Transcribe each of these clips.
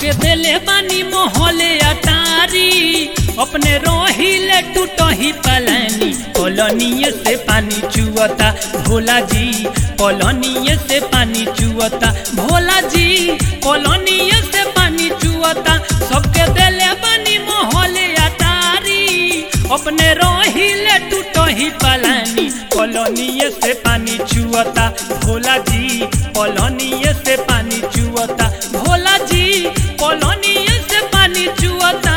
सबके देले बानी मोहले अटारी अपने रोहिले टूटही पलानी कॉलोनिये से पानी चुअता भोला जी कॉलोनिये से पानी चुअता भोला जी कॉलोनिये से पानी चुअता सबके देले बानी मोहले अटारी अपने रोहिले टूटही पलानी कॉलोनिये से पानी चुअता भोला जी कॉलोनिये से पानी चुअता भोला जी कॉलोनिये से पानी चुअता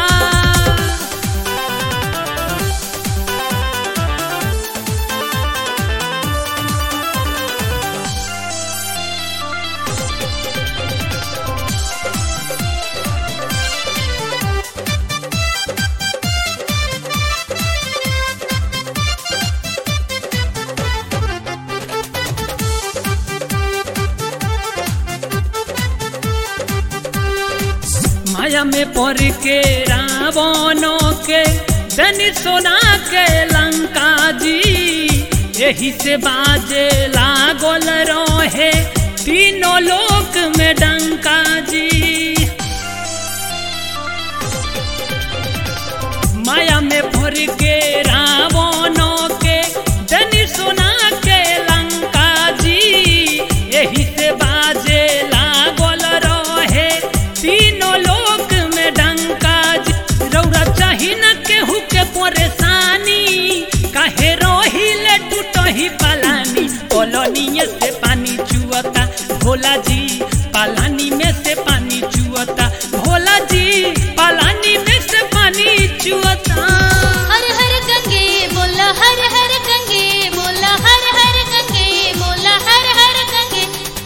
माया में पड़ के रावणों के धनी सोना के लंका जी यही से बाजे लागल रहे तीनों लोक में डंका जी माया में भर के रावणों के धनी सोना के लंका जी यही से बाजे लागल रहे तीनों लोक में डंका जी रौरा चाही न केहू के परेशानी काहे रोहिले टूटही पलानी कॉलोनिये से पानी चुअता भोला जी पालानी में से पानी चुअता भोला जी पालानी में से पानी चुअता हर हर गंगे बोला हर हर गंगे बोला हर हर गंगे बोला हर हर गंगे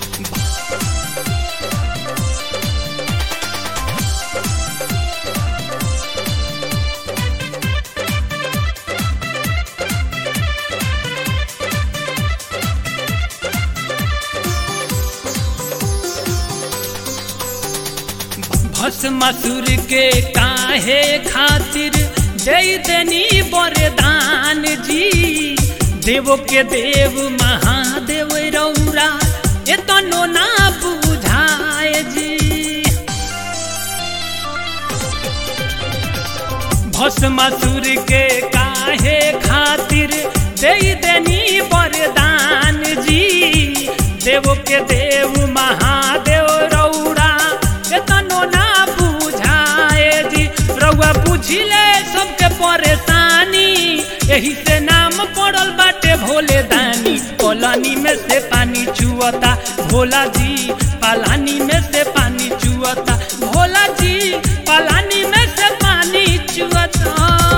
भस्मासुर के काहे खातिर दे देनी वरदान जी देवो के देव महादेव रौरा एतनो ना बुझाए जी भस्मासुर के काहे खातिर दे देनी वरदान जी देव के देव महादेव रौरा एतनो ना बुझाए जी रउआ बुझिले सबके परेशानी यही से नाम पड़ल बाटे भोले दानी कॉलोनी में से पानी चुअता भोला जी पालानी में से पानी चुअता भोला जी पालानी में से पानी चुअता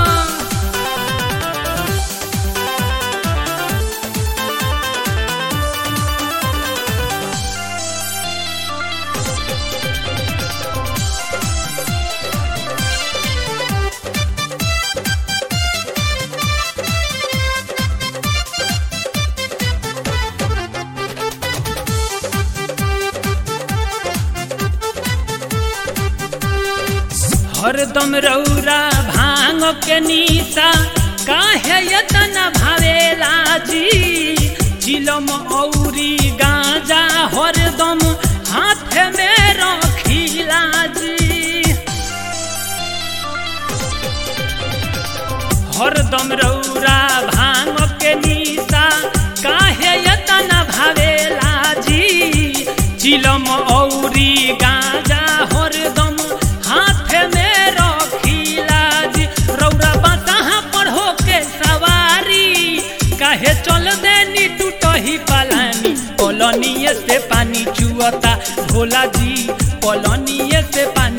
हरदम रौरा भांग के नीसा काहे यतना भावेला जी चिलम औरी गांजा हरदम हाथ में रखिला जी हरदम रौरा भांग के नीसा काहे यतना भावेला जी चिलम औरी गांजा हरदम हाथ में रखिला जी रौरा बताहा पढ़ो के सवारी काहे चल देनी टूटही पलानी कॉलोनिये से पानी चुअता भोला जी कॉलोनिये से पानी